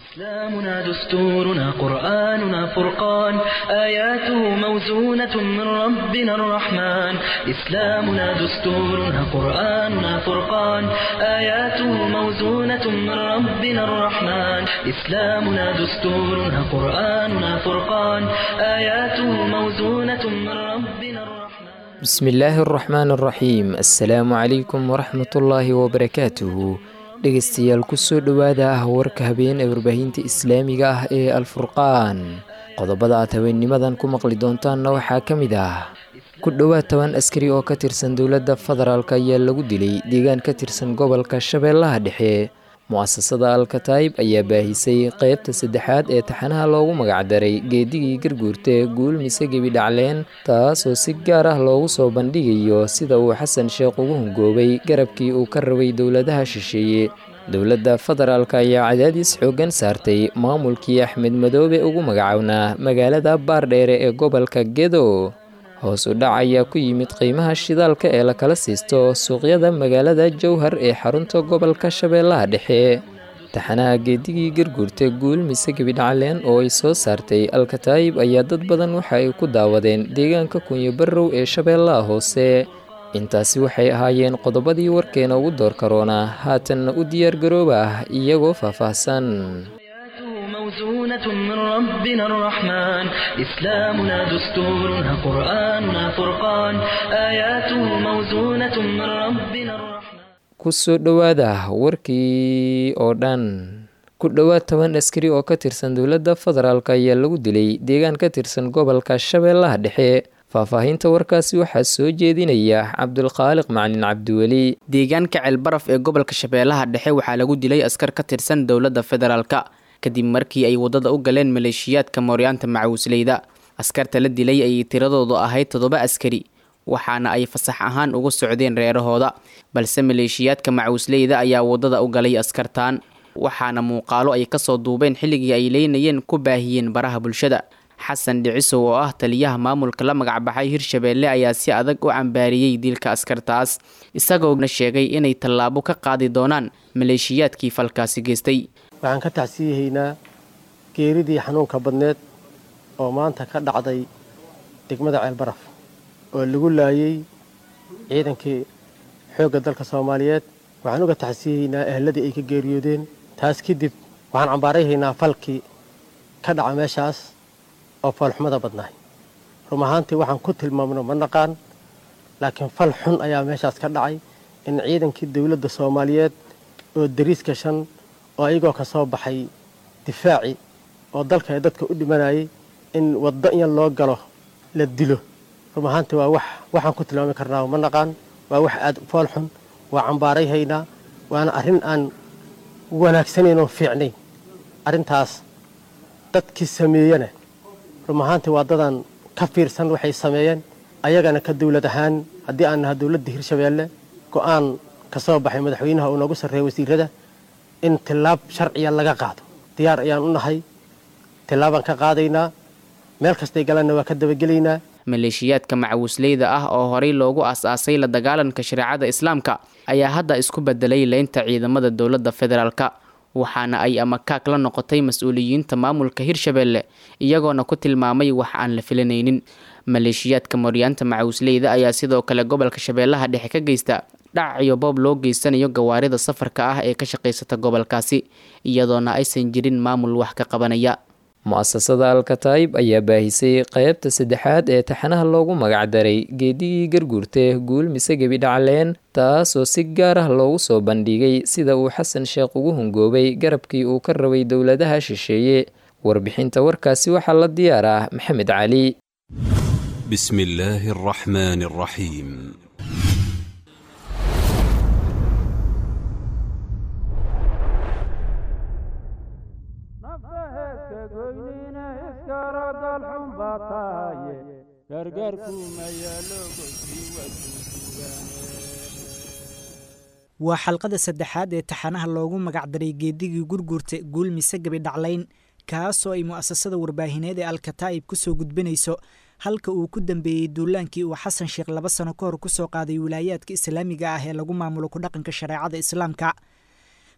إسلامنا دستورنا قرآننا فرقان آياته موزونة من ربنا الرحمن إسلامنا دستورنا قرآننا فرقان آياته موزونة من ربنا الرحمن إسلامنا دستورنا قرآننا فرقان آياته موزونة من ربنا الرحمن bismillaahi araxmaan araxiim assalaamu calaykum waraxmatullaahi wabarakaatuhu dhegeystayaal kusoo dhowaada ah warka habeen ee warbaahinta islaamiga ah ee alfurqaan qodobada aad habeenimadan ku maqli doontaanna waxaa ka mid ah ku dhowaad toban askari oo ka tirsan dowladda federaalk ayaa lagu dilay deegaan ka tirsan gobolka shabeellaha dhexe mu-asasada alkataib ayaa baahisay qeybta saddexaad ee taxanaha loogu magacdaray geedigii garguurta guul mise gebi dhacleen taasoo si gaar ah loogu soo bandhigayo sida uu xasan sheekh ugu hungoobay garabkii uu ka rabay dowladaha shisheeye dowladda federaalk ayaa cadaadiis xooggan saartay maamulkii axmed madoobe ugu magacownaa magaalada baardheere ee gobolka gedo hoos u dhac ayaa ku yimid qiimaha shidaalka ee lakala siisto suuqyada magaalada jowhar ee xarunta gobolka shabeellaha dhexe taxanaha geedigii garguurta guul mise gebidhacleen oo ay soo saartay alkataayib ayaa dad badan waxa ay ku daawadeen deegaanka kunyo barrow ee shabeellaha hoose intaasi waxay ahaayeen qodobadii warkeena ugu door karoona haatanna u diyaargarooba ah iyagoo faahfaahsan موزونة من ربنا الرحمن إسلامنا دستورنا قرآننا فرقان آياته موزونة من ربنا الرحمن kusoo dhowaada warkii oo dhan ku dhowaad toban askari oo ka tirsan dowladda federaalk ayaa lagu dilay deegaan ka tirsan gobolka shabeellaha dhexe faahfaahinta warkaasi waxaa soo jeedinaya cabdulkhaaliq macalin cabdiweli deegaanka ceelbaraf ee gobolka shabeellaha dhexe waxaa lagu dilay askar ka tirsan dowladda federaalka kadib markii ay waddada u galeen maleeshiyaadka mooryaanta macawisleyda askarta la dilay ayay tiradoodu ahayd toddoba askari waxaana ay fasax ahaan uga socdeen reerahooda balse maleeshiyaadka macawisleyda ayaa waddada u galay askartaan waxaana muuqaalo ay kasoo duubeen xilligii ay leynayeen ku baahiyeen baraha bulshada xasan dhicisow oo ah taliyaha maamulka la magacbaxay hirshabeelle ayaa si adag u cambaariyey dilka askartaas isagoona sheegay inay tallaabo ka qaadi doonaan maleeshiyaadkii falkaasi geystay waxaan ka tacsiyahaynaa geeridii xanuunka badneed oo maanta ka dhacday degmada ceelbaraf oo lagu laayay ciidankii xoogga dalka soomaaliyeed waxaan uga tacsiyahaynaa ehladii ay ka geeriyoodeen taas kadib waxaan cambaarayhaynaa falkii ka dhaca meeshaas oo foolxumada badnaay rum ahaantii waxaan ku tilmaamno ma naqaan laakiin fal xun ayaa meeshaas ka dhacay in ciidankii dowladda soomaaliyeed oo dariiska shan oo ayagoo ka soo baxay difaaci oo dalka ee dadka u dhimanayay in waddo in loo galo la dilo rum ahaantii waa wax waxaan ku tilmaami karnaa ma naqaan waa wax aad fool xun waa cambaaray haynaa waana arrin aan wanaagsanayn oo fiicnayn arrintaas dadkii sameeyana rum ahaantii waa dadaan ka fiirsan waxay sameeyeen ayagana ka dowlad ahaan haddii aan naha dowladda hirshabeelle go-aan ka soo baxay madaxweynaha uu noogu sarreeya wasiirada in tillaab sharciya laga qaado diyaar ayaan u nahay tillaabaan ka qaadaynaa meel kastay galanna waa ka dabagelaynaa maleeshiyaadka macawisleyda ah oo horey loogu aas-aasay la dagaalanka shareecada islaamka ayaa hadda isku bedelay leynta ciidamada dowladda federaalka waxaana ay amakaag la noqotay mas-uuliyiinta maamulka hirshabeelle iyagoona ku tilmaamay wax aan la filanaynin maleeshiyaadka mooryaanta macawisleyda ayaa sidoo kale gobolka shabeellaha dhexe ka geysta dhac iyo boob loo geysanayo gawaarida safarka ah ee ka shaqaysata gobolkaasi iyadoona aysan jirin maamul wax ka qabanaya mu-asasada alkataib ayaa baahisay qeybta saddexaad ee taxanaha loogu magacdaray geedigii garguurta guul mise gebi dhacleen taasoo si gaar ah loogu soo bandhigay sida uu xasan sheekh ugu hungoobay garabkii uu ka rabay dowladaha shisheeye warbixinta warkaasi waxaa la diyaar ah maxamed cali بسم الله الرحمن الرحيم waa xalqada saddexaad ee taxanaha loogu magacdaray geedigii gurgurta guul mise gabi dhaclayn kaasoo ay mu'asasada warbaahineed ee alkataa'ib ku soo gudbinayso halka uu ku dambeeyey duulaankii uu xasan sheekh laba sano ka hor kusoo qaaday wilaayaadka islaamiga ah ee lagu maamulo ku dhaqanka shareecada islaamka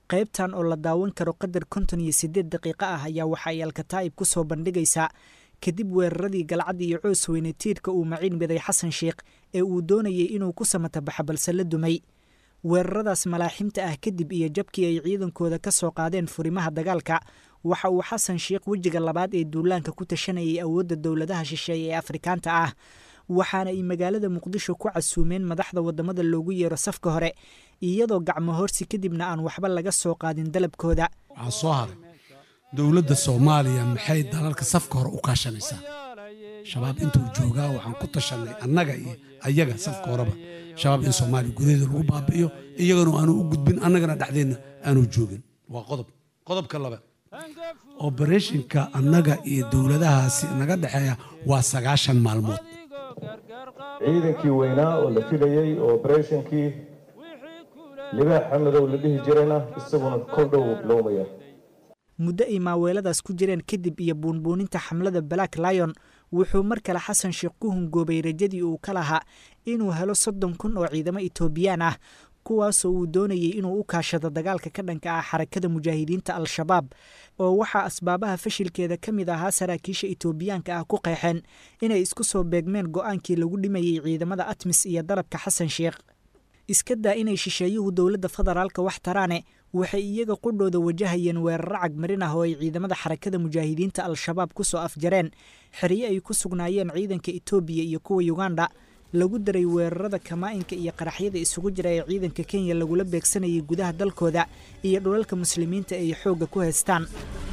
qaybtan oo la daawan karo qadar konton iyo siddeed daqiiqo ah ayaa waxa ay alkataa'ib ku soo bandhigaysaa kadib weeraradii galcad iyo coos weyne tiirka uu maciin miday xasan sheikh ee uu doonayay inuu ku samatabaxa balse la dumay weeraradaas malaaximta ah kadib iyo jabkii ay ciidankooda ka soo qaadeen furimaha dagaalka waxa uu xasan sheikh wejiga labaad ee duulaanka ku tashanayay awoodda dowladaha shisheeye ee afrikaanta ah waxaana ay magaalada muqdisho ku casuumeen madaxda waddamada loogu yeero safka hore iyadoo gacmo horsi kadibna aan waxba laga soo qaadin dalabkooda waxaa soo haray dowladda soomaaliya maxay dalalka safka hore u kaashanaysaa shabaab intuu joogaa waxaan ku tashanay annaga iyo ayaga safka horeba shabaab in soomaaliya gudaheeda lagu baabi'iyo iyagana aanu u gudbin annagana dhexdeenna aanu joogin waa qodob qodobka labaad obereshinka annaga iyo dowladahaasi naga dhexeeya waa sagaashan maalmood ciidankii weynaa oo la filayey oo obereshinkii libaax xamadow la dhihi jirayna isaguna kol dhow lowmaya muddo ay maaweeladaas ku jireen kadib iyo buunbuuninta xamlada black lion wuxuu mar kale xasan sheekh ku hungoobay rajadii uu ka lahaa inuu helo soddon kun oo ciidamo etoobiyaan ah kuwaasoo uu doonayay inuu u kaashado dagaalka ka dhanka ah xarakada mujaahidiinta al-shabaab oo waxaa asbaabaha fashilkeeda ka mid ahaa saraakiisha etoobiyaanka ah ku qeexeen inay isku soo beegmeen go-aankii lagu dhimayey ciidamada atmis iyo dalabka xasan sheekh iska daa inay shisheeyuhu dowladda federaalka wax taraane waxay iyaga qudhooda wajahayeen weeraro cagmarin ah oo ay ciidamada xarakada mujaahidiinta al-shabaab ku soo afjareen xeryo ay ku sugnaayeen ciidanka etoobiya iyo kuwa yuganda lagu daray weerarada kamaa-inka iyo qaraxyada isugu jira ee ciidanka kenya lagula beegsanayay gudaha dalkooda iyo dhulalka muslimiinta ay xoogga ku haystaan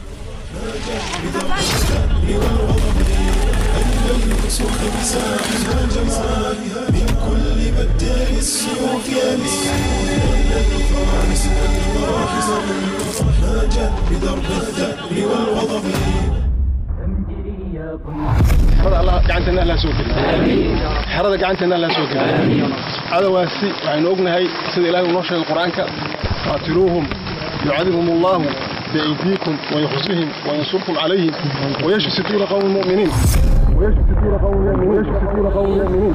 gacanteena alla soo geliy xerada gacanteena alla soo geliy cadawaasi waxaynu ognahay sida ilahay uu noo sheegay qur-aanka qaatiluuhum yucadibhum allahu biaydiikum wayukhzihim wayansurkum calayhim wayashfi suduura qawmi muminiin ويشفي صدور قوم يؤمنون ويشفي صدور قوم يؤمنون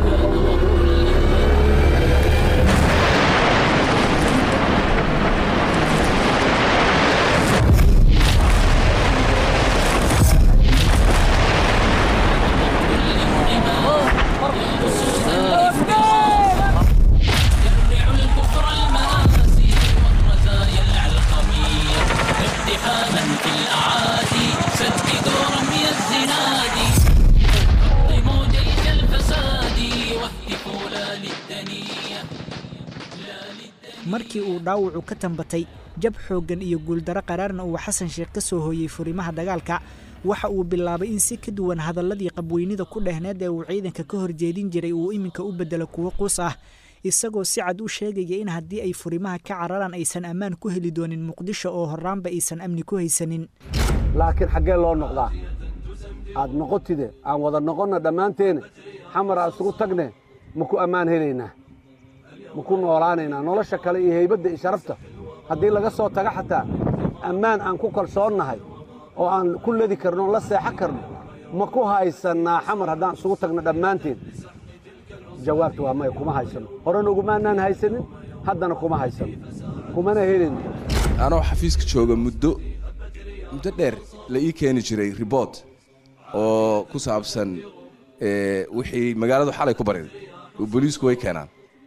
markii uu dhaawacu ka tambatay jab xooggan iyo guuldaro qaraarna uu xasan sheekh ka soo hooyey furimaha dagaalka waxa uu bilaabay in si ka duwan hadalladii qabweynida ku dhehneed ee uu ciidanka ka horjeedin jiray uu iminka u beddelo kuwo quus ah isagoo si cad u sheegaya in haddii ay furimaha ka cararaan aysan ammaan ku heli doonin muqdisho oo horraanba aysan amni ku haysanin laakiin xaggee loo noqdaa aad noqotide aan wada noqonna dhammaanteene xamar aan isugu tagne ma ku ammaan helaynaa ma ku noolaanaynaa nolosha kale iyo haybadda iyo sharafta haddii laga soo taga xataa ammaan aan ku kalsoonnahay oo aan ku ledi karno o la seexan karno ma ku haysannaa xamar haddaan isugu tagno dhammaanteen jawaabta waa maya kuma haysanno horena ugumaanaan haysanin haddana kuma haysanno kumana helin anoo xafiiska jooga muddo muddo dheer la ii keeni jiray ribort oo ku saabsan wixii magaaladu xalay ku bariday oo booliisku way keenaan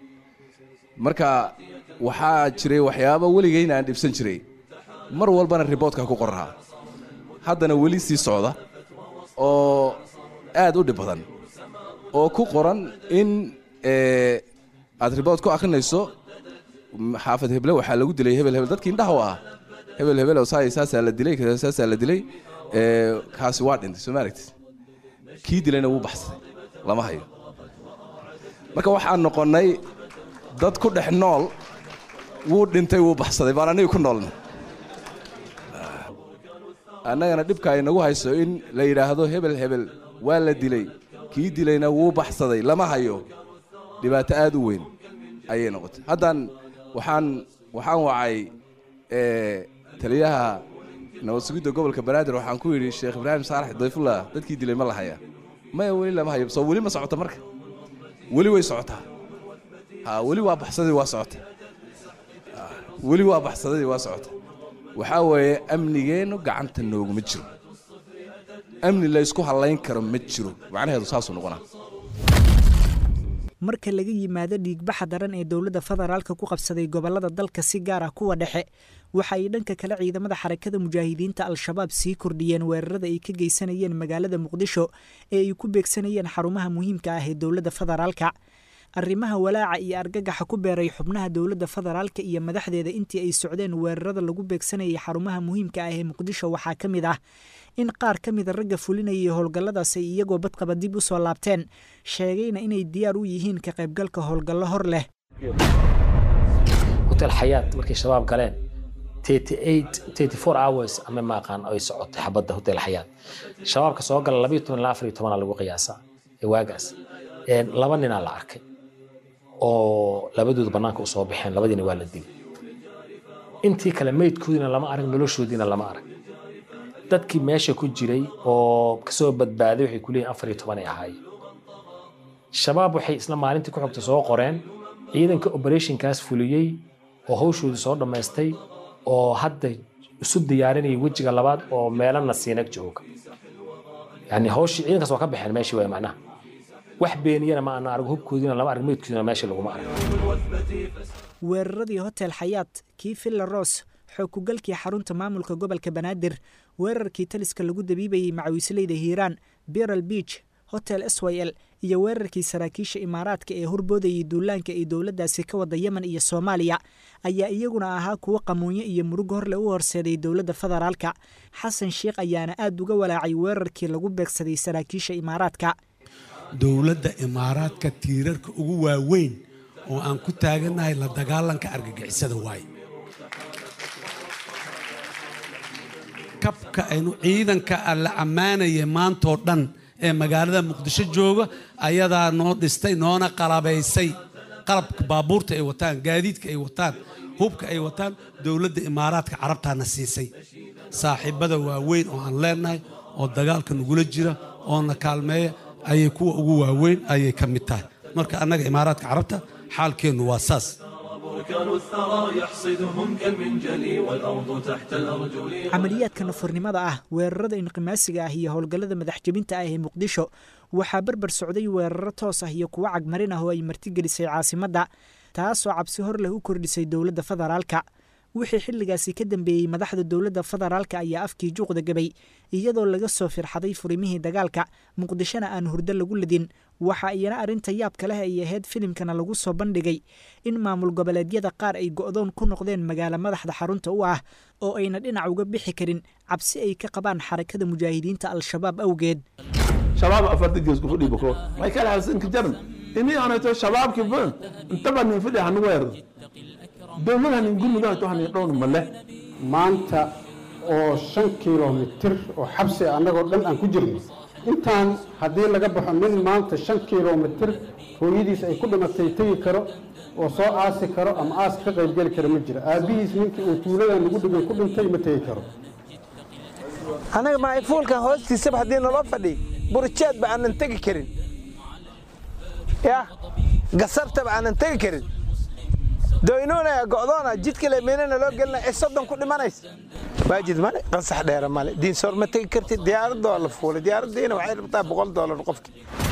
marka waxaa jiray waxyaaba weligayna aan dhibsan jiray mar walbana riboortka ku qorraa haddana weli sii socda oo aad u dhib badan oo ku qoran in aad riboort ku akhrinayso xaafad heble waxaa lagu dilay hebel hebel dadkii indhaha u ah hebel hebel oo saay saasaa la dilay saasaa la dilay kaasi waa dhintay soo ma aragtid kii dilayna wuu baxsaday lama hayo marka waxaan noqonnay dad ku dhex nool wuu dhintay wuu baxsaday baan aniga ku noolna annagana dhibka ay nagu hayso in la yidhaahdo hebel hebel waa la dilay kii dilayna wuu baxsaday lama hayo dhibaato aad u weyn ayay noqotay haddaan waxaan waxaan wacay taliyaha nabad sugidda gobolka banaadir waxaan ku yidhi sheekh ibraahim saalax dayfullah dadkii dilay ma la hayaa maya weli lama hayo soo weli ma socota marka weli way socotaa ha weli waa baxsadii waa socota weli waa baxsadadii waa socota waxaa weeye amnigeennu gacanta nooguma jiro amni laysku hallayn karo ma jiro macnaheedu saasuu noqonaa marka laga yimaado dhiigbaxa daran ee dowladda federaalka ku qabsaday gobollada dalka si gaar ah kuwa dhexe waxa ay dhanka kale ciidamada xarakada mujaahidiinta al-shabaab sii kordhiyeen weerarada ay ka geysanayeen magaalada muqdisho ee ay ku beegsanayeen xarumaha muhiimka ah ee dowladda federaalka arrimaha walaaca iyo argagaxa ku beeray xubnaha dowladda federaalka iyo madaxdeeda intii ay socdeen weerarada lagu beegsanayay xarumaha muhiimka ah ee muqdisho waxaa ka mid ah in qaar ka mida ragga fulinayay howlgalladaas ay iyagoo badqaba dib u soo laabteen sheegayna inay diyaar u yihiin ka qaybgalka howlgallo hor leh hotel xayaat markay shabaab galeen hours ama maaqaan ay socotay xabadda hotel xayaat shabaabka soo gala labayo toban ilaa afar iyo tobana lagu qiyaasaa ee waagaas laba ninaa la arkay oo labadooda bannaanka u soo baxeen labadiina waa la dilay intii kale meydkoodiina lama arag noloshoodiina lama arag dadkii meesha ku jiray oo kasoo badbaaday waxay ku leeyihin afar iyo toban ay ahaayeen shabaab waxay isla maalintii ku xogta soo qoreen ciidanka operationkaas fuliyey oo hawshoodii soo dhammaystay oo hadda isu diyaarinaya wejiga labaad oo meelana siinag jooga yani hawshii ciidankaas waa ka baxeen meeshii waay macnaha wax beeniyana ma ana arag hubkoodiina lama arag meydkoodiina meesha laguma arag weeraradii hotel xayaat kii villa ros xoog kugalkii xarunta maamulka gobolka banaadir weerarkii taliska lagu dabiibayey macawiisleyda hiiraan biral beach hotel s y l iyo weerarkii saraakiisha imaaraadka ee horboodayay duulaanka ay dowladdaasi ka wada yemen iyo soomaaliya ayaa iyaguna ahaa kuwo qamuunyo iyo murug horle u horseeday dowladda federaalka xasan sheikh ayaana aad uga walaacay weerarkii lagu beegsaday saraakiisha imaaraadka dowladda imaaraadka tiirarka ugu waaweyn oo aan ku taagannahay la dagaalanka argagixisada waaye kabka aynu ciidanka alla ammaanaya maantoo dhan ee magaalada muqdisho jooga ayadaa noo dhistay noona qalabaysay qalabka baabuurta ay wataan gaadiidka ay wataan hubka ay wataan dowladda imaaraadka carabtaana siisay saaxiibbada waaweyn oo aan leennahay oo dagaalka nagula jira oona kaalmeeya ayay kuwa ugu waaweyn ayay ka mid tahay marka annaga imaaraadka carabta xaalkeennu waa saas camaliyaadka nafornimada ah weerarada inqimaasiga ah iyo howlgallada madaxjebinta ah ee muqdisho waxaa berber socday weeraro toos ah iyo kuwo cagmarin ah oo ay martigelisay caasimadda taasoo cabsi hor leh u kordhisay dowladda federaalka wixii xilligaasi ka dambeeyey madaxda dowladda federaalka ayaa afkii juuqda gabay iyadoo laga soo firxaday furimihii dagaalka muqdishona aan hurdo lagu ladin waxa iyana arrinta yaabka leh ay ahayd filimkana lagu soo bandhigay in maamul goboleedyada qaar ay go'doon ku noqdeen magaalo madaxda xarunta u ah oo ayna dhinac uga bixi karin cabsi ay ka qabaan xarakada mujaahidiinta al-shabaab awgeed shabaab afarta gees ku fadhi bako may kala halsanka jaran ini aanayto shabaabki ba intaba nin fadhi hanu weerdo dowlada nin gurmuda to hanin dhown male maanta oo shan kilomitir oo xabsi annagoo dhan aan ku jirno intaan haddii laga baxo nin maanta shan kilomitir hooyadiis ay ku dhimatay tegi karo oo soo aasi karo ama aas ka qaybgeli kara ma jiro aabbihiis ninkii uu tuuladan lagu dhigay ku dhintay ma tegi karo annaga maafuulkan hoostiisaba haddii naloo fadhiy burjeedba aanan tegi karin ya gasabtaba aanan tegi karin doynuunaya go'doona jidkale meynana loo gelina ee soddon ku dhimanaysa waajid male qansax dheera male diinsoor ma tegi kartid diyaaradoo la fuulay diyaaraddiina waxay rabtaa boqol doolar qofki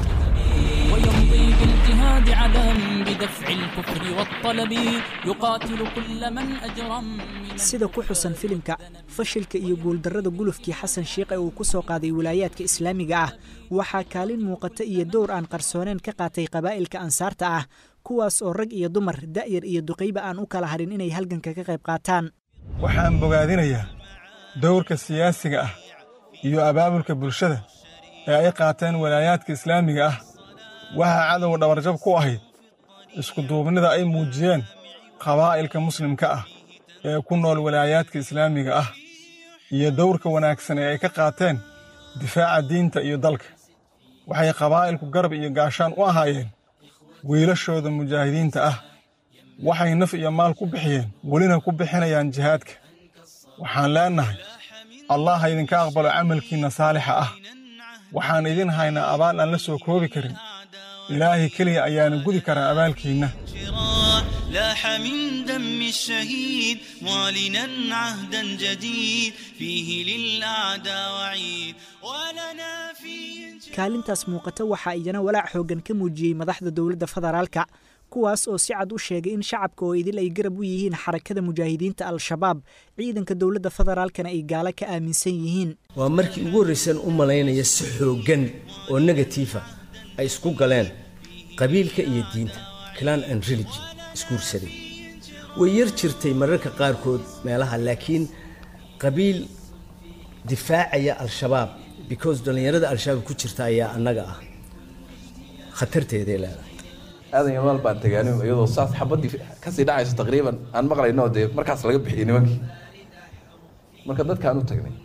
ويمضي بالاجتهاد عدم بدفع الكفر والطلب يقاتل كل من أجرم sida ku xusan filimka fashilka iyo guuldarrada gulufkii xasan sheikh ee uu ku soo qaaday wilaayaadka islaamiga ah waxaa kaalin muuqata iyo dowr aan qarsooneen ka qaatay qabaa'ilka ansaarta ah kuwaas oo rag iyo dumar da'yar iyo duqayba aan u kala harin inay halganka ka qayb qaataan waxaan bogaadinayaa dowrka siyaasiga ah iyo abaabulka bulshada ee ay qaateen walaayaadka islaamiga ah waxaa cadowga dhabarjab ku ahayd iskuduubnida ay muujiyeen qabaa'ilka muslimka ah ee ku nool walaayaadka islaamiga ah iyo dowrka wanaagsan ee ay ka qaateen difaaca diinta iyo dalka waxay qabaa'ilku garab iyo gaashaan u ahaayeen wiilashooda mujaahidiinta ah waxay naf iyo maal ku bixiyeen welina ku bixinayaan jihaadka waxaan leennahay allah ha idinka aqbalo camalkiinna saalixa ah waxaan idin haynaa abaal aan la soo koobi karin ilaahay keliya ayaana gudi karaa abaalkiinna لاح من دم الشهيد معلنا عهدا جديد فيه للأعداء وعيد ولنا فيه kaalintaas muuqata waxaa iyana walaac xooggan ka muujiyey madaxda dowladda federaalka kuwaas oo si cad u sheegay in shacabka oo idil ay garab u yihiin xarakada mujaahidiinta al-shabaab ciidanka dowladda federaalkana ay gaalo ka aaminsan yihiin waa markii ugu horraysan u malaynaya si xooggan oo negatiifa ay isku galeen qabiilka iyo diinta clan and religion isguursaday way yar jirtay mararka qaarkood meelaha laakiin qabiil difaacaya al-shabaab because dhallinyarada al-shabaab ku jirta ayaa annaga ah khatarteeday leedahay aadan yamaal baan tagaani iyadoo saas xabadii kasii dhacayso taqriiban aan maqlayno dee markaas laga bixiyey nimankii marka dadkaan u tagnay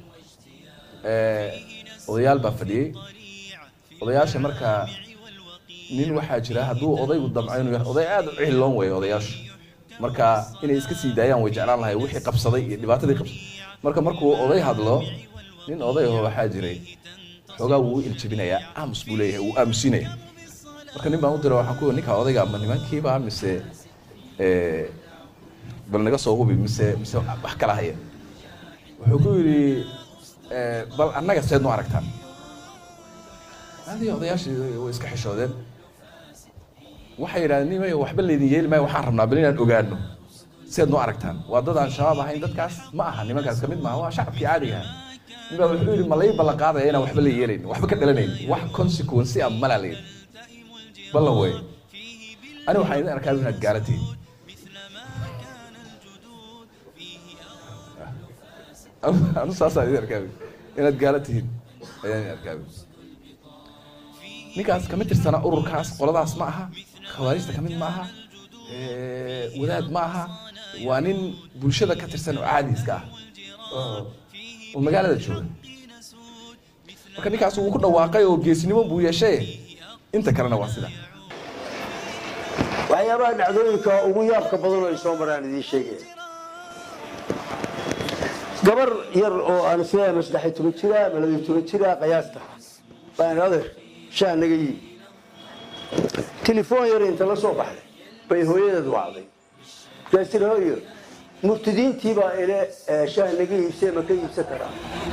odayaal baa fadhiyey odayaasha markaa nin waxaa jira hadduu odaygu damco inuu yahay oday aad u cihloon weeye odayaashu marka inay iska sii daayaan way jeclaan lahay wixii qabsaday iyo dhibaatadii qabsaday marka markuu oday hadlo nin odayaho waxaa jiray xoogaa wuu u iljabinayaa aamus buu leeyahay wuu aamusinaya marka nin baan u dira waxaan ku ninka odayga ma nimankiiba mise bal naga soo hubi mise mise wax kala haya wuxuu ku yidhi bal annaga seed nu aragtaan adii odayaashii way iska xishoodeen waxay yidhahdeen nimayo waxba laydin yeeli maayo waxaan rabnaa bal inaan ogaano seed nu aragtaan waa dad aan shabaab ahayn dadkaas ma aha nimankaas kamid maaha waa shacabkii caadiga aha nin baa wuxuu yidhi ma lay ballan qaadaya inaan waxba la yeelayn waxba ka dhalanayn wax consequence ah malaa layidhi ballan wey ani waxaan idin arkaa inaad gaala tihiin anu saasaan idin arkaa inaad gaala tihiin ayaan idin arkaa ninkaas kama tirsana ururkaas qoladaas ma aha khawaarijta kamid ma aha wadaad ma aha waa nin bulshada ka tirsan oo caadi iska ah oo magaalada jooga marka ninkaas wuu ku dhawaaqay oo geesnimo buu yeeshay inta kalena waa sida waxyaabaha dhacdooyinka ugu yaabka badan oo ay soo maraan idiin sheegaya gabar yar oo aan isleeyahay ma saddex iyo toban jira ma laba iyo toban jira qiyaasta baan adeer shaa naga yii telefoon yar inta la soo baxday bay hooyadeed wacday markaas tiri hooyo murtidiintii baa ile shaah naga iibsee ma ka iibsan karaa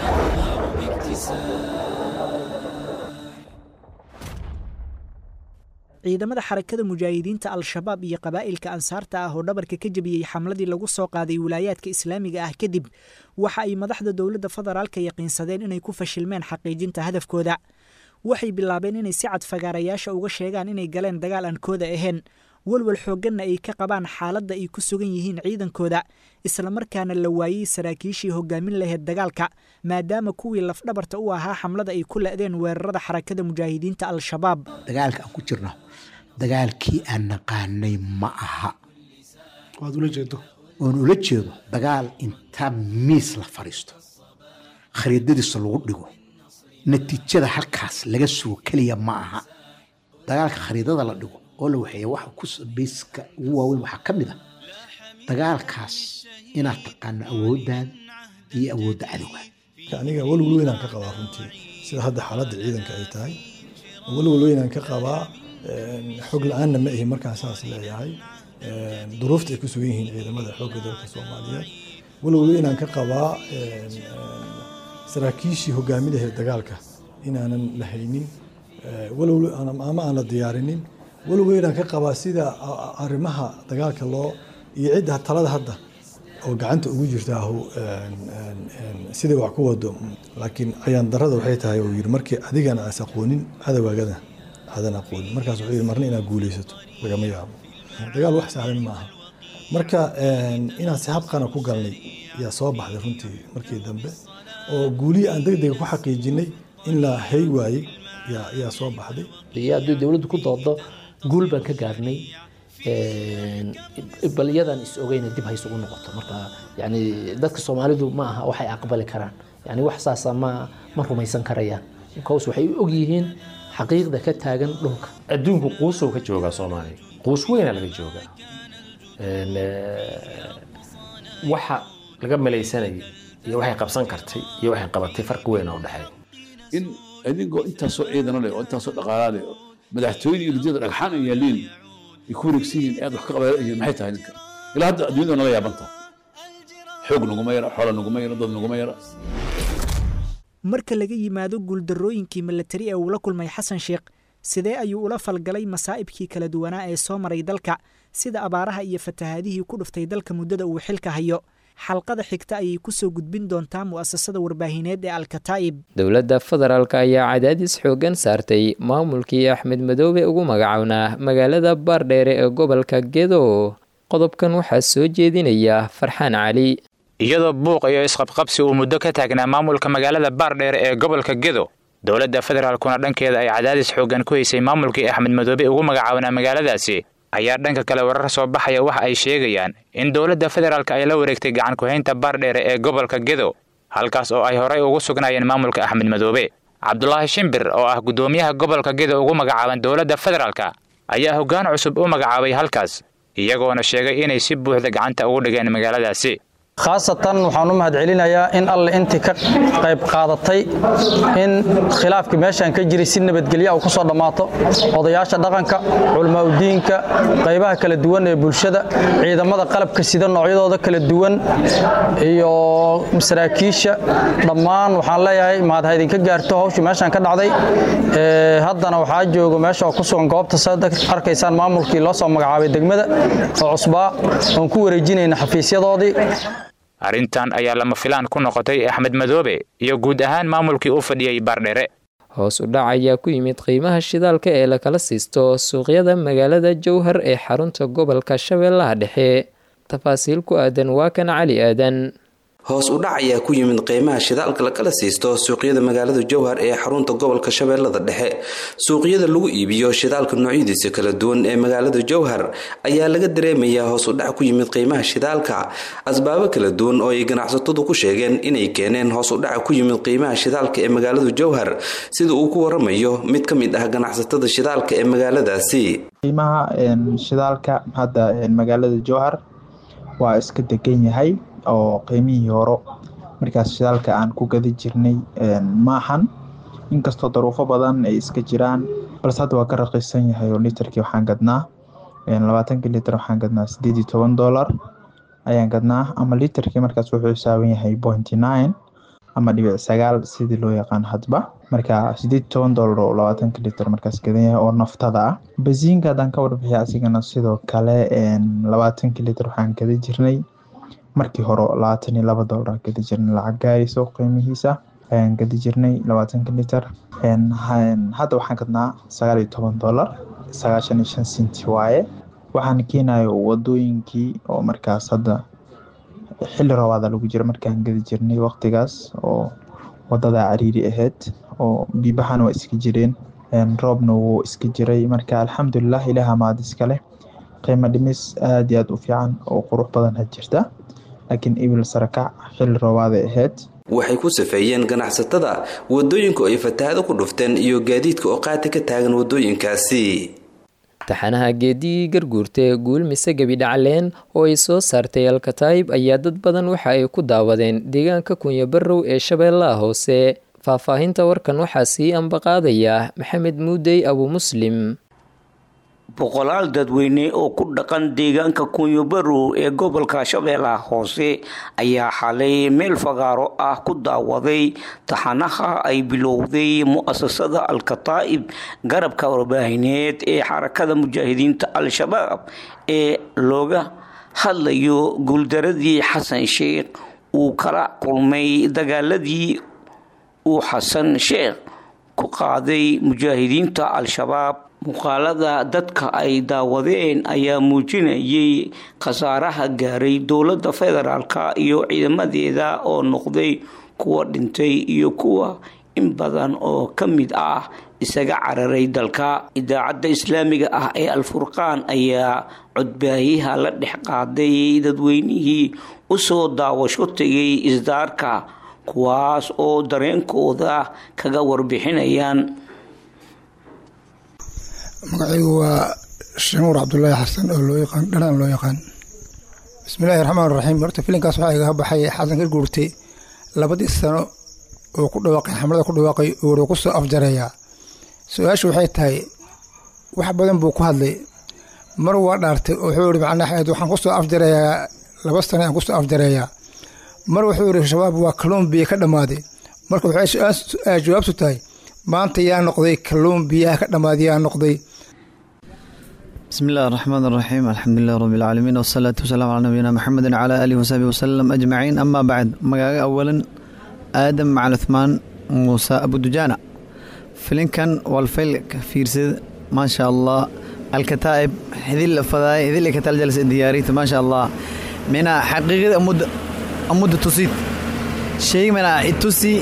ciidamada xarakada mujaahidiinta al-shabaab iyo qabaa'ilka ansaarta ah oo dhabarka ka jebiyey xamladii lagu soo qaaday wilaayaadka islaamiga ah kadib waxa ay madaxda dowladda federaalka yaqiinsadeen inay ku fashilmeen xaqiijinta hadafkooda waxay bilaabeen inay si cad fagaarayaasha uga sheegaan inay galeen dagaal aan kooda ahayn walwal xoogganna ay ka qabaan xaaladda ay ku sugan yihiin ciidankooda islamarkaana la waayey saraakiishii hogaamin lahayd dagaalka maadaama kuwii lafdhabarta u ahaa xamlada ay ku la'deen weerarada xarakada mujaahidiinta al-shabaab dagaalka aan ku jirno dagaalkii aan naqaanay ma aha waad ula jeedo oon ula jeedo dagaal inta miis la fadhiisto khariidadiisa lagu dhigo natiijada halkaas laga sugo keliya ma aha dagaalka khariidada la dhigo oo la waxeeya waxa ku bayska ugu waaweyn waxaa ka mid a dagaalkaas inaad taqaano awooddaada iyo awoodda cadowga aniga walwal weynaan ka qabaa runtii sida hadda xaaladda ciidanka ay tahay walwal weynaan ka qabaa xog la-aanna ma ihi markaan saas leeyahay duruufta ay ku sugan yihiin ciidamada xoogga dalka soomaaliyeed walwal weynaan ka qabaa saraakiishii hogaaminaheed dagaalka inaanan la haynin walwal ama aan la diyaarinin walwal weynaan ka qabaa sida arrimaha dagaalka loo iyo cidda talada hadda oo gacanta ugu jirta siday wax ku wado laakiin ayaan darada waxay tahay uu yidhi markii adigana aas aqoonin cadowgaagada aadan aqoonin markaas wuxuu yidhi marna inaad guulaysato lagama yaabo dagaal wax sahlan ma aha marka inaan si habqana ku galnay yaa soo baxday runtii markii dambe oo guulihii aan deg dega ku xaqiijinay in la hay waayey yaa soo baxday iyo haddii dowladdu ku doodo guul baan ka gaarnay bal iyadan is ogeyna dib haysugu noqoto marka yani dadka soomaalidu ma aha waxay aqbali karaan yani wax saasa ma ma rumaysan karayaan because waxay og yihiin xaqiiqda ka taagan dhulka adduunku quusow ka joogaa soomaaliya quus weyna laga joogaa waxa laga malaysanayay iyo waxay qabsan kartay iyo waxay qabatay farqi weyn oo dhexeeya in idinkoo intaasoo ciidano leh oo intaasoo dhaqaalaa leh oo madaxtooyada iyo rijada dhagxaan ay yaaliin ay ku wareegsan yihiin aad wax ka qabayihiin maxay tahay ninka ilaa hadda adduunyada nala yaabantaa xoog naguma yara xoola naguma yara dad naguma yara marka laga yimaado guuldarrooyinkii milatari ee uu la kulmay xasan sheekh sidee ayuu ula falgalay masaa'ibkii kala duwanaa ee soo maray dalka sida abaaraha iyo fatahaadihii ku dhuftay dalka muddada uu xilka hayo xalqada xigta ayay kusoo gudbin doontaa mu'asasada warbaahineed ee alkataa'ib dowladda federaalk ayaa cadaadis xooggan saartay maamulkii axmed madoobe ugu magacownaa magaalada baardheere ee gobolka gedo qodobkan waxaa soo jeedinaya farxaan cali iyadoo buuq iyo isqabqabsi uu muddo ka taagnaa maamulka magaalada baardheere ee gobolka gedo dowladda federaalkuna dhankeeda ay cadaadis xooggan ku haysay maamulkii axmed madoobe ugu magacawnaa magaaladaasi ayaa dhanka kale warar soo baxaya waxa ay sheegayaan in dowladda federaalk ay la wareegtay gacan ku-haynta baardheere ee gobolka gedo halkaas oo ay horay ugu sugnaayeen maamulka axmed madoobe cabdulaahi shimbir oo ah guddoomiyaha gobolka gedo ugu magacaaban dowladda federaalk ayaa hoggaan cusub u magacaabay halkaas iyagoona sheegay inay si buuxda gacanta ugu dhigeen magaaladaasi khaasatan waxaan u mahadcelinayaa in alle intii ka qayb qaadatay in khilaafkii meeshaan ka jiray si nabadgelya u ku soo dhammaato odayaasha dhaqanka culamaauddiinka qaybaha kala duwan ee bulshada ciidamada qalabka sida noocyadooda kala duwan iyo saraakiisha dhammaan waxaan leeyahay mahad ha idinka gaarto hawshii meeshaan ka dhacday haddana waxaa joogo meesha oo ku sugan goobta saad arkaysaan maamulkii loo soo magacaabay degmada oo cusbaa oon ku wareejinayna xafiisyadoodii arrintan ayaa lama filaan ku noqotay axmed madoobe iyo guud ahaan maamulkii u fadhiyey baardhere hoos u dhac ayaa ku yimid qiimaha shidaalka ee lakala siisto suuqyada magaalada jowhar ee xarunta gobolka shabeellaha dhexe tafaasiil ku aadan waa kan cali aadan hoos u dhac ayaa ku yimid qiimaha shidaalka lakala siisto suuqyada magaalada jowhar ee xarunta gobolka shabeellada dhexe suuqyada lagu iibiyo shidaalka noocyadiisa kala duwan ee magaalada jowhar ayaa laga dareemayaa hoos u dhac ku yimid qiimaha shidaalka asbaabo kala duwan oo ay ganacsatadu ku sheegeen inay keeneen hoos u dhaca ku yimid qiimaha shidaalka ee magaalada jowhar sida uu ku waramayo mid ka mid ah ganacsatada shidaalka ee magaaladaasi qiimaha shidaalka hadda magaalada jowhar waa iska degan yahay oo qiimihii horo markaas shidaalka aan ku gada jirnay maahan inkastoo daruufo badan ay iska jiraan balse hadda waa ka raqiisan yahay oo litarkii waxaan gadnaa labaatankii litar waxaan gadnaa sideed iyo toban dollar ayaan gadnaa ama litarkii markaas wuxuu xisaaban yahay pointy nine ama dhibic sagaal sidii loo yaqaan hadba marka sideed iyo toban dollar oo labaatanka litar markaas gadan yahay oo naftada ah basiinka haddaan ka warbixiya asigana sidoo kale labaatankii litar waxaan gada jirnay markii hore labaatan iyo laba dollar gadi jirnay lacag gaarayso qiimihiisa ayaan gadi jirnay labaatanka litar hadda waxaan gadnaa sagaal iyo toban dollar sagaashan iyo shan senti waaye waxaan keenayo wadooyinkii oo markaas hadda xilli roobaada lagu jira markaan gadi jirnay waqtigaas oo wadada cariiri ahayd oo biibahana waa iska jireen roobna wuu iska jiray marka alxamdulilah ilaaha mahad iskale qiimo dhimis aada iyo aada u fiican oo qurux badan had jirta laakiin ibil sarakac xilli roobaaday ahayd waxay ku safeeyeen ganacsatada wadooyinku ay fatahaado ku dhufteen iyo gaadiidka oo qaati ka taagan wadooyinkaasi taxanaha geedigii garguurta guul mise gebi dhacleen oo ay soo saartay alkataayib ayaa dad badan waxa ay ku daawadeen deegaanka kunya barrow ee shabeellaha hoose faahfaahinta warkan waxaa sii ambaqaadaya maxamed muudey abu muslim boqolaal dadweyne oo ku dhaqan deegaanka kunyobarow ee gobolka shabeellaha hoose ayaa xalay meel fagaaro ah ku daawaday taxanaha ay bilowday mu-asasada al-kataa'ib garabka warbaahineed ee xarakada mujaahidiinta al-shabaab ee looga hadlayo guuldaradii xasan sheekh uu kala kulmay dagaaladii uu xasan sheekh ku qaaday mujaahidiinta al-shabaab muuqaalada dadka ay daawadeen ayaa muujinayay khasaaraha gaaray dowladda federaalka iyo ciidamadeeda oo noqday kuwa dhintay iyo kuwa in badan oo ka mid ah isaga cararay dalka idaacadda islaamiga ah ee al-furqaan ayaa codbaayaha la dhex qaaday dadweynihii usoo daawasho tegay isdaarka kuwaas oo dareenkooda kaga warbixinayaan magacaygu waa shamuur cabdulaahi xasan oo loo yaqaan dhanaan loo yaqaan bismillahi raxmaan raxiim horta filinkaas waxaa igaga baxay xasan ka guurtay labadii sano oo ku dhawaaqay xamlada ku dhawaaqay oo ku soo afjareeyaa su-aashu waxay tahay wax badan buu ku hadlay mar waa dhaartay wuxuu yihi macnaa axmed waxaan kusoo afjareeyaa laba sano aan kusoo afjareeyaa mar wuxuu yihi shabaab waa kalluun biyo ka dhammaaday marka waxay jawaabtu tahay maanta yaa noqday kalluun biyaha ka dhammaaday yaa noqday بسم الله الرحمن الرحيم الحمد لله رب العالمين والصلاة والسلام على نبينا محمد وعلى آله وصحبه وسلم أجمعين أما بعد مقاقة أولا آدم مع عثمان موسى أبو دجانة فيلم كان والفيل فيرسد ما شاء الله الكتائب هذه الفضاء هذه اللي كتال جلسة دياري ما شاء الله من حقيقة أمود أمود تصيد شيء من التوسي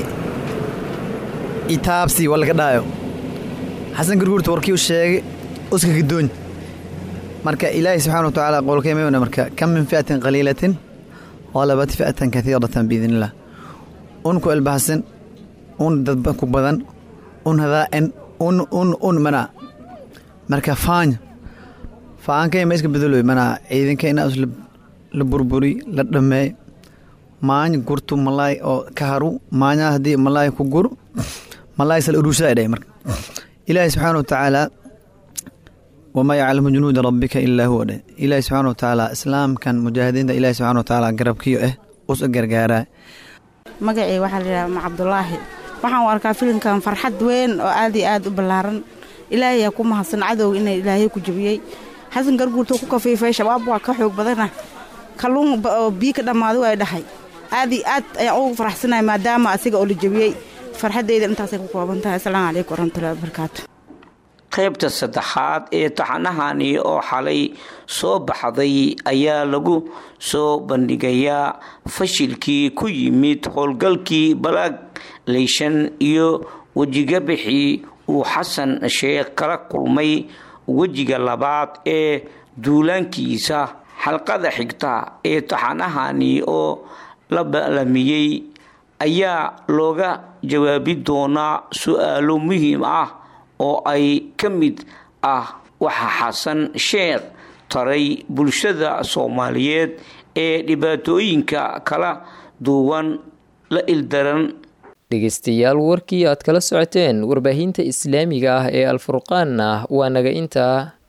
إتابسي ولا كدايو حسن قرقور توركي والشيء أسكك الدنيا marka ilaahay subxaana watacaala qowlkeemana marka kam min fi'atin qaliilatin qalabat fi'atan kaiiratan biidnillah un ku elbaxsan un dad ku badan un hadaa'en un un un mana marka faanya faankay ma iska bedelo mana ciidanka inaa la burburi la dhameey maany gurtu malaay oo ka haru maanya haddii malaay ku gur malaay sal urushaa dhahay marka ilaahay subxaana watacaala wamaa yaclamu junuuda rabbika ilaa huwa dheh ilaahi subxaana watacaala islaamkan mujaahidiinta ilaahi subxana watacaala garabkiyo eh us gargaaraa magacii waxaa la yidhaha ma cabdulaahi waxaan u arkaa filimkan farxad weyn oo aad iyo aad u ballaaran ilaahayaa ku mahadsan cadowga ina ilaahay ku jabiyey xasan garguurtuu ku kafiifay shabaab waa ka xoog badana kalluun oo biyo ka dhammaaday waa dhahay aad iyo aad ayaan ugu faraxsanahay maadaama asiga oo la jabiyey farxaddayda intaasay ku kooban tahay asalaamu calaykum waraxmatullahi wabarakaatu qaybta saddexaad ee taxanahani oo xalay soo baxday ayaa lagu soo bandhigayaa fashilkii ku yimid howlgalkii balaag leyshan iyo wejigabixii uu xasan sheekh kala kulmay wejiga labaad ee duulaankiisa xalqada xigta ee taxanahani oo la baalamiyey ayaa looga jawaabi doonaa su-aalo muhiim ah oo ay ka mid ah waxa xasan sheekh taray bulshada soomaaliyeed ee dhibaatooyinka kala duwan la ildaran dhegeystayaal warkii aad kala socoteen warbaahinta islaamiga ah ee alfurqaanna waa naga intaa